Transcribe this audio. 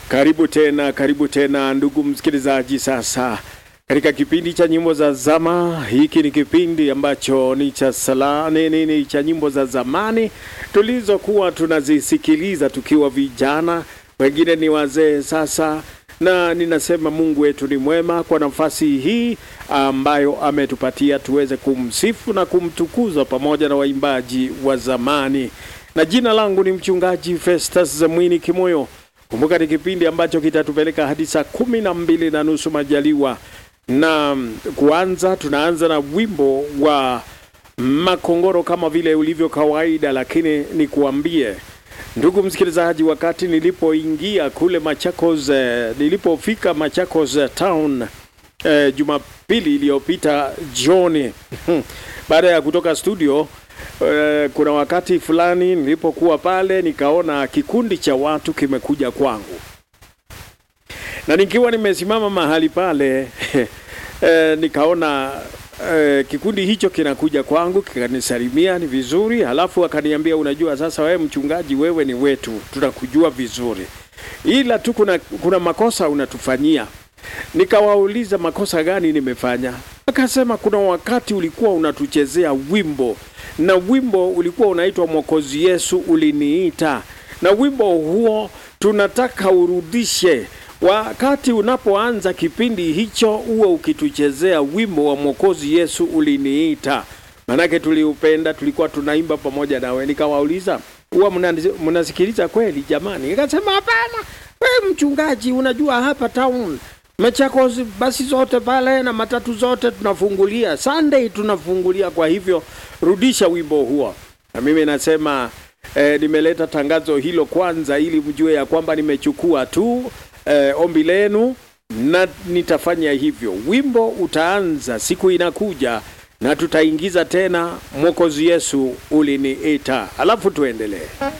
Karibu tena, karibu tena ndugu msikilizaji. Sasa katika kipindi cha nyimbo za zama, hiki ni kipindi ambacho ni cha sala nini, ni cha nyimbo za zamani tulizokuwa tunazisikiliza tukiwa vijana, wengine ni wazee sasa, na ninasema Mungu wetu ni mwema kwa nafasi hii ambayo ametupatia tuweze kumsifu na kumtukuza pamoja na waimbaji wa zamani, na jina langu ni mchungaji Festus Zamwini Kimoyo. Kumbuka ni kipindi ambacho kitatupeleka hadi saa kumi na mbili na nusu majaliwa, na kuanza, tunaanza na wimbo wa Makongoro kama vile ulivyo kawaida, lakini nikuambie ndugu msikilizaji, wakati nilipoingia kule Machakos, eh, nilipofika Machakos eh, town eh, Jumapili iliyopita jioni baada ya kutoka studio eh, kuna wakati fulani nilipokuwa pale nikaona kikundi cha watu kimekuja kwangu, na nikiwa nimesimama mahali pale eh, nikaona eh, kikundi hicho kinakuja kwangu kikanisalimia, ni vizuri. Halafu akaniambia, unajua sasa, wewe mchungaji, wewe ni wetu, tunakujua vizuri, ila tu kuna, kuna makosa unatufanyia. Nikawauliza makosa gani nimefanya? Akasema kuna wakati ulikuwa unatuchezea wimbo na wimbo ulikuwa unaitwa Mwokozi Yesu uliniita, na wimbo huo tunataka urudishe wakati unapoanza kipindi hicho, uwe ukituchezea wimbo wa Mwokozi Yesu uliniita, manake tuliupenda, tulikuwa tunaimba pamoja nawe. Nikawauliza, huwa mnasikiliza kweli jamani? Nikasema hapana, wewe mchungaji, unajua hapa town Machakos basi zote pale na matatu zote tunafungulia Sunday, tunafungulia. Kwa hivyo rudisha wimbo huo. Na mimi nasema eh, nimeleta tangazo hilo kwanza, ili mjue ya kwamba nimechukua tu eh, ombi lenu na nitafanya hivyo. Wimbo utaanza siku inakuja na tutaingiza tena Mwokozi Yesu uliniita, alafu tuendelee.